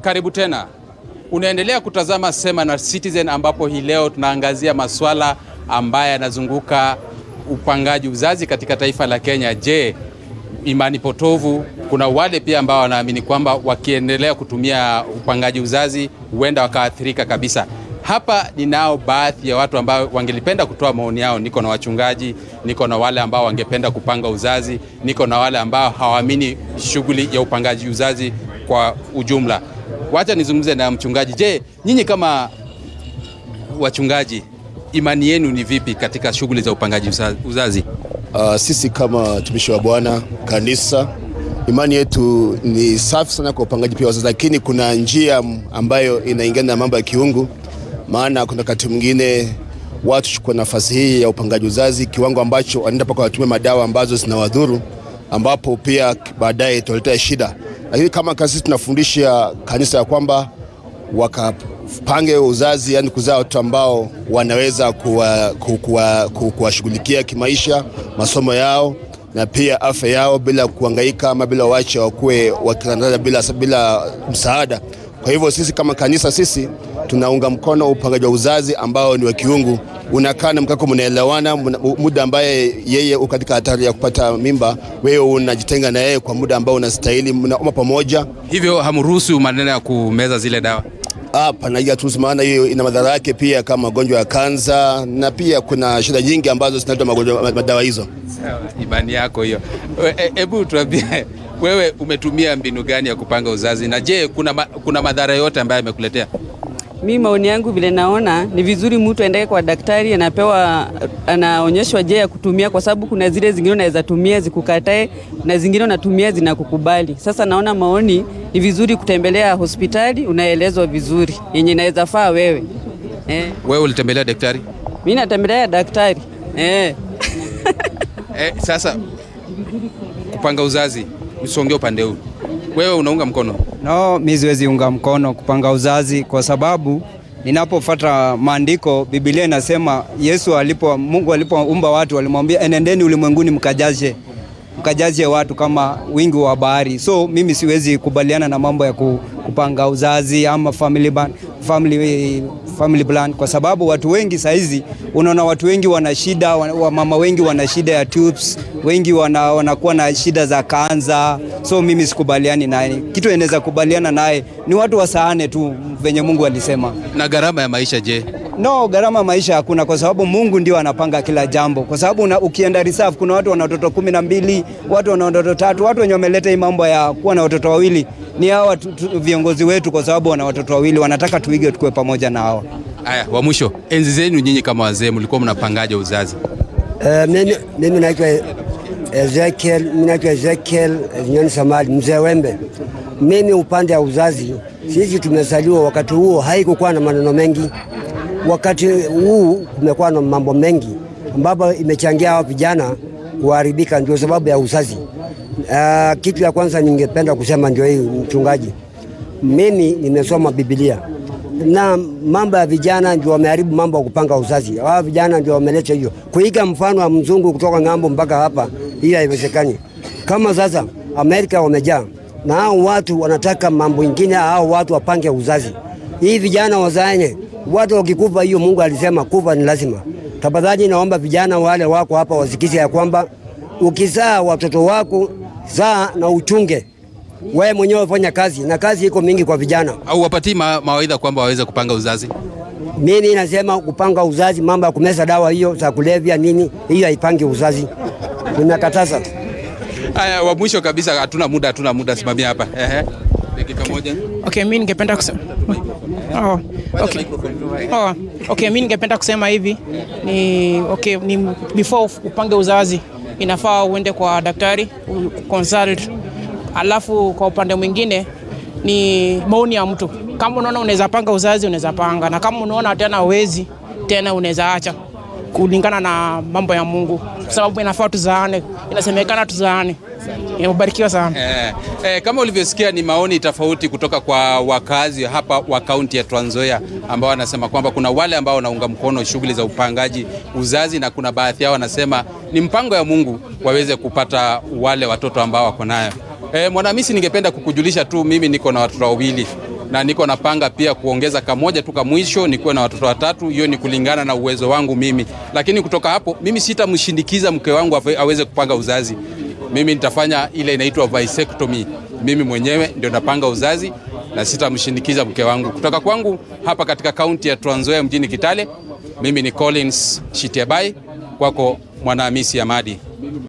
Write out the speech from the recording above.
Karibu tena. Unaendelea kutazama Sema na Citizen ambapo hii leo tunaangazia maswala ambayo yanazunguka upangaji uzazi katika taifa la Kenya. Je, imani potovu? Kuna wale pia ambao wanaamini kwamba wakiendelea kutumia upangaji uzazi huenda wakaathirika kabisa. Hapa ninao baadhi ya watu ambao wangelipenda kutoa maoni yao. Niko na wachungaji, niko na wale ambao wangependa kupanga uzazi, niko na wale ambao hawaamini shughuli ya upangaji uzazi kwa ujumla. Wacha nizungumze na mchungaji. Je, nyinyi kama wachungaji, imani yenu ni vipi katika shughuli za upangaji uza- uzazi? Uh, sisi kama watumishi wa Bwana kanisa, imani yetu ni safi sana kwa upangaji pia wazazi, lakini kuna njia ambayo inaingana na mambo ya kiungu. Maana kuna wakati mwingine watu chukua nafasi hii ya upangaji uzazi kiwango ambacho wanaenda mpaka watumie madawa ambazo zinawadhuru, ambapo pia baadaye italetea shida. Lakini kama kasisi tunafundisha kanisa ya kwamba wakapange uzazi, yani kuzaa watoto ambao wanaweza kuwashughulikia kuwa, kuwa, kuwa kimaisha, masomo yao na pia afya yao bila kuhangaika ama bila wache wakuwe wakitandaza bila, bila msaada. Kwa hivyo sisi kama kanisa sisi tunaunga mkono upangaji wa uzazi ambao ni wa kiungu, unakaa na mkako, mnaelewana muda ambaye yeye uko katika hatari ya kupata mimba, wewe unajitenga na yeye kwa muda ambao unastahili, mnaomba pamoja. Hivyo hamruhusu maneno ya kumeza zile dawa? Hapana, haturuhusu, maana hiyo ina madhara yake pia kama magonjwa ya kansa na pia kuna shida nyingi ambazo zinaletwa magonjwa madawa hizo. Sawa, imani yako hiyo. Hebu tuambie wewe umetumia mbinu gani ya kupanga uzazi na je, kuna, ma, kuna madhara yote ambayo yamekuletea? Mi maoni yangu vile naona ni vizuri mtu aendeke kwa daktari, anapewa anaonyeshwa je ya kutumia, kwa sababu kuna zile zingine unaweza tumia zikukatae na zingine unatumia zinakukubali. Sasa naona maoni ni vizuri kutembelea hospitali, unaelezwa vizuri yenye inaweza faa wewe eh. Wewe ulitembelea daktari? Mi natembelea daktari eh. Eh, sasa kupanga uzazi, usongee upande huu, wewe unaunga mkono? No, mi siwezi unga mkono kupanga uzazi kwa sababu ninapofuata maandiko, Biblia inasema Yesu alipo, Mungu alipoumba watu alimwambia enendeni ulimwenguni mkajaze mkajaze watu kama wingi wa bahari. So mimi siwezi kubaliana na mambo ya kupanga uzazi ama family plan, family, family plan kwa sababu watu wengi saizi unaona watu wengi wana shida, wamama wengi wana shida ya tubes, wengi wana, wanakuwa na shida za kanza. So mimi sikubaliani naye. Kitu inaweza kubaliana naye ni watu wasaane tu venye Mungu alisema. Na gharama ya maisha je? No, gharama ya maisha hakuna, kwa sababu Mungu ndio anapanga kila jambo, kwa sababu una, ukienda reserve kuna watu wana watoto kumi na mbili, watu wana watoto tatu. Watu wenye wameleta hii mambo ya kuwa na watoto wawili ni hawa viongozi wetu, kwa sababu wana watoto wawili, wanataka tuige tukue pamoja na hawa. Aya, wa mwisho, enzi zenu nyinyi kama wazee mlikuwa mnapangaje uzazi? Uh, mimi, mimi naitwa Ezekiel, mimi naitwa Ezekiel Nyoni Samali, mzee Wembe. Mimi upande wa uzazi, sisi tumezaliwa wakati huo haikukuwa na maneno mengi. Wakati huu kumekuwa na mambo mengi ambapo imechangia hao vijana kuharibika, ndio sababu ya uzazi. Uh, kitu ya kwanza ningependa kusema ndio hii, mchungaji, mimi nimesoma Biblia na mambo ya vijana ndio wameharibu mambo ya kupanga uzazi. Hawa vijana ndio wameleta hiyo kuiga mfano wa mzungu kutoka ng'ambo mpaka hapa, hii haiwezekani. Kama sasa Amerika wamejaa na hao watu wanataka mambo ingine, hao watu wapange uzazi. Hii vijana wazaene, watu wakikufa, hiyo Mungu alisema kufa ni lazima. Tafadhali naomba vijana wale wako hapa wasikize ya kwamba ukizaa watoto wako zaa na uchunge wewe mwenyewe fanya kazi na kazi iko mingi kwa vijana. Au wapatii ma mawaidha kwamba waweze kupanga uzazi? Mimi nasema kupanga uzazi, mambo ya kumeza dawa hiyo za kulevya nini, hiyo haipangi uzazi, nimekataza. Haya, wa mwisho kabisa, hatuna muda, hatuna muda, simamia hapa. Ehe, dakika moja. Okay, mimi ningependa kusema oh, okay. Oh, okay, mimi ningependa kusema hivi ni okay, ni before upange uzazi inafaa uende kwa daktari consult alafu kwa upande mwingine ni maoni ya mtu. Kama unaona unaweza panga uzazi unaweza panga, na kama unaona tena uwezi tena unaweza acha, kulingana na mambo ya Mungu, kwa sababu inafaa tuzaane, inasemekana tuzaane. Umebarikiwa sana. Eh, eh, kama ulivyosikia ni maoni tofauti kutoka kwa wakazi hapa wa kaunti ya Trans Nzoia ambao wanasema kwamba kuna wale ambao wanaunga mkono shughuli za upangaji uzazi na kuna baadhi yao wanasema ni mpango ya Mungu waweze kupata wale watoto ambao wako nayo. Eh, Mwanamisi, ningependa kukujulisha tu mimi niko na watoto wawili na niko napanga pia kuongeza kamoja tu kamwisho nikuwe na watoto watatu. Hiyo ni kulingana na uwezo wangu mimi, lakini kutoka hapo mimi sitamshindikiza mke wangu awe- aweze kupanga uzazi. Mimi nitafanya ile inaitwa vasectomy. Mimi mwenyewe ndio napanga uzazi na sitamshindikiza mke wangu. Kutoka kwangu hapa katika kaunti ya Trans Nzoia mjini Kitale, mimi ni Collins Shitiabai, kwako Mwanahamisi Amadi.